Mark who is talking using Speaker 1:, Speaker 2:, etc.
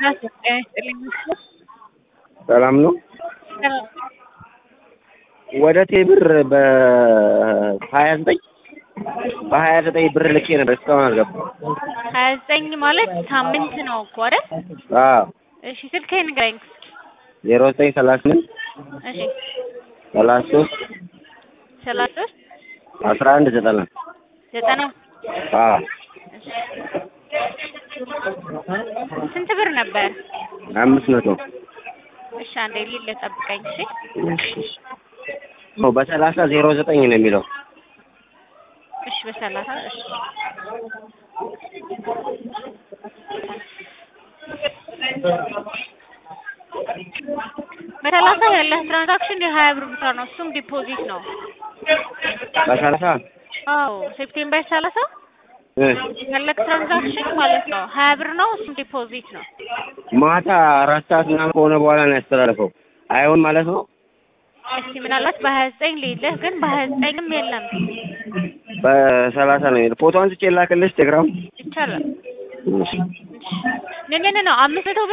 Speaker 1: ሰላም ነው። ወደ ቴብር በሀያ ዘጠኝ በሀያ ዘጠኝ ብር ልኬ ነበር እስካሁን አልገባም።
Speaker 2: ሀያ ዘጠኝ ማለት ሳምንት ነው እኮ አይደል?
Speaker 1: አዎ
Speaker 2: እሺ ስልክህን ንገረኝ።
Speaker 1: ዜሮ ዘጠኝ ሰላሳ ስምንት
Speaker 2: እሺ
Speaker 1: ሰላሳ ሶስት
Speaker 2: ሰላሳ ሶስት
Speaker 1: አስራ አንድ ዘጠና
Speaker 2: ዘጠና
Speaker 1: አዎ
Speaker 2: ስንት ብር ነበር?
Speaker 1: አምስት መቶ
Speaker 2: እሺ አንዴ ሊል ጠብቀኝ። እሺ
Speaker 1: ነው በሰላሳ ዜሮ ዘጠኝ ነው የሚለው
Speaker 2: እሺ በሰላሳ እሺ በሰላሳ ያለህ ትራንዛክሽን የሀያ ብር ብቻ ነው። እሱም ዲፖዚት ነው።
Speaker 1: በሰላሳ
Speaker 2: አዎ ሴፕቴምበር ሰላሳ
Speaker 1: እ
Speaker 2: ያለህ ትራንዛክሽን ማለት ነው ሀያ ብር ነው። እሱም ዲፖዚት ነው።
Speaker 1: ማታ አራት ሰዓት ምናምን ከሆነ በኋላ ነው ያስተላለፈው። አይሆን ማለት ነው።
Speaker 2: እስቲ ምናልባት በሀያ ዘጠኝ ልይልህ፣ ግን በሀያ ዘጠኝም የለም
Speaker 1: በሰላሳ ነው የሚለው። ፎቶ አንስቼ ላክልሽ ቴሌግራም
Speaker 2: ይቻላል። ነ ነ ነ አምስት መቶ